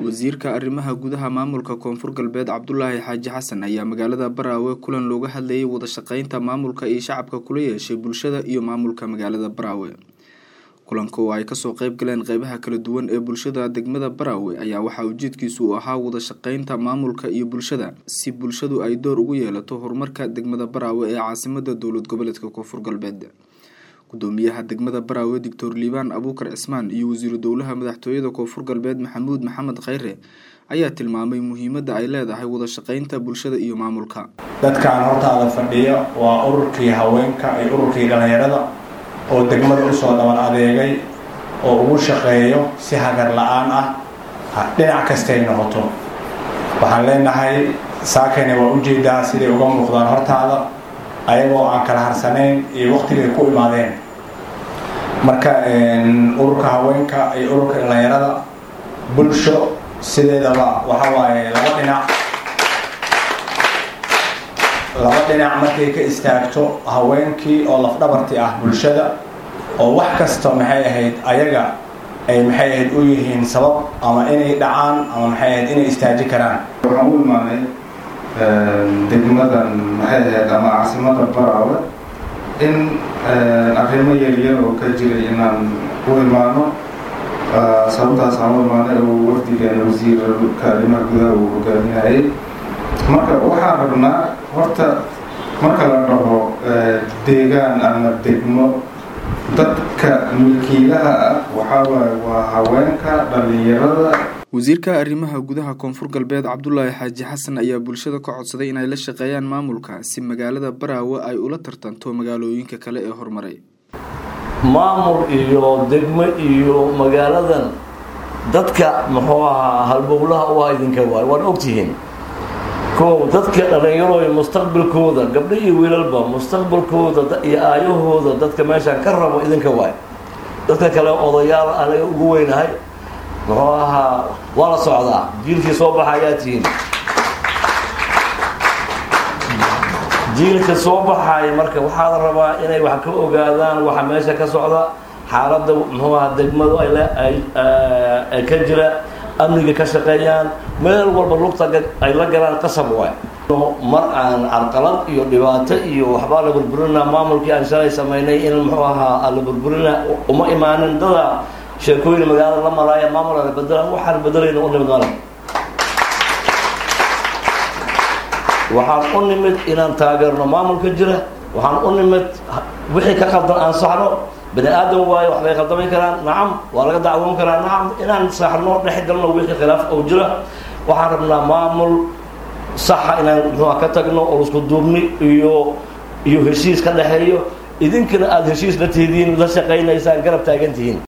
wasiirka arrimaha gudaha maamulka koonfur galbeed cabdulaahi xaaji xasan ayaa magaalada baraawe kulan looga hadlayay wadashaqeynta maamulka iyo shacabka kula yeeshay bulshada iyo maamulka magaalada baraawe kulanka oo ay kasoo qeyb galeen qeybaha kala duwan ee bulshada degmada baraawe ayaa waxaa ujeedkiisu uu ahaa wadashaqeynta maamulka iyo bulshada si bulshadu ay door ugu yeelato horumarka degmada baraawe ee caasimada dowlad goboleedka koonfur galbeed gudoomiyaha degmada baraawe doctor liibaan abuukar cismaan iyo wasiiru dowlaha madaxtooyada koonfur galbeed maxamuud maxamed kheyre ayaa tilmaamay muhiimada ay leedahay wadashaqeynta bulshada iyo maamulka dadkaan hortaada fadhiya waa ururkii haweenka iyo ururkii dhallinyarada oo degmada usoo dhaban adeegay oo ugu shaqeeyo si hagar la-aan ah dhinac kastay noqoto waxaan leenahay saakayna waa ujeedaa siday uga muuqdaan hortaada ayagoo aan kala harsanayn iyo waqtigay ku imaadeen marka ururka haweenka iyo ururka dhallinyarada bulsho sideedaba waxa waaye laba dhinac laba dhinac markay ka istaagto haweenkii oo lafdhabarti ah bulshada oo wax kasta maxay ahayd ayaga ay maxay ahayd u yihiin sabab ama inay dhacaan ama maxay ahayd inay istaaji karaan waxaan u imaanay degmadan maxay ahayd ama caasimada baraawe in arrimo yaryar oo ka jiray inaan u imaano sababtaas aan u imaanay oo wafdigan wasiirka arrimaha gudaha uu hogaaminayay marka waxaan rabnaa horta marka la dhaho deegaan ama degmo dadka milkiilaha ah waxaa waaye waa haweenka dhallinyarada wasiirka arrimaha gudaha koonfur galbeed cabdulaahi xaaji xasan ayaa bulshada ka codsaday inay la shaqeeyaan maamulka si magaalada baraawe ay ula tartanto magaalooyinka kale ee horumaray maamul iyo degmo iyo magaaladan dadka muxuu ahaa halbowlaha u ah idinka waay waad ogtihiin kow dadka dhallinyarooy mustaqbalkooda gabdho iyo wiilalba mustaqbalkooda iyo aayahooda dadka meeshaan ka rabo idinka waay dadka kale odayaal anaga ugu weynahay muxuu ahaa waa la socdaa jiilkii soo baxa ayaa tihiin jiilka soo baxaya marka waxaa la rabaa inay wax ka ogaadaan waxa meesha ka socda xaaladda muxuu aha degmadu ay ka jira amniga ka shaqeeyaan meel walba lugta ay la galaan qasab waay mar aan carqalad iyo dhibaato iyo waxbaa la burburinaa maamulkii aan shalay samaynay in muxuu ahaa la burburina uma imaanin dada sheekooyin magaalada la malaaya maamul ala bedelaan waxaan bedelayna u nimid male waxaan u nimid inaan taageerno maamulka jira waxaan u nimid wixii ka qaldan aan saxno bani aadam waayo waxbay qaldami karaan nacam waa laga dacwoon karaa nacam inaan saxno dhex galno wixii khilaaf oo jira waxaan rabnaa maamul saxa inaan muxuua ka tagno oo isku duubni iyo iyo heshiis ka dhexeeyo idinkana aada heshiis la tihidiin la shaqaynaysaan garab taagan tihiin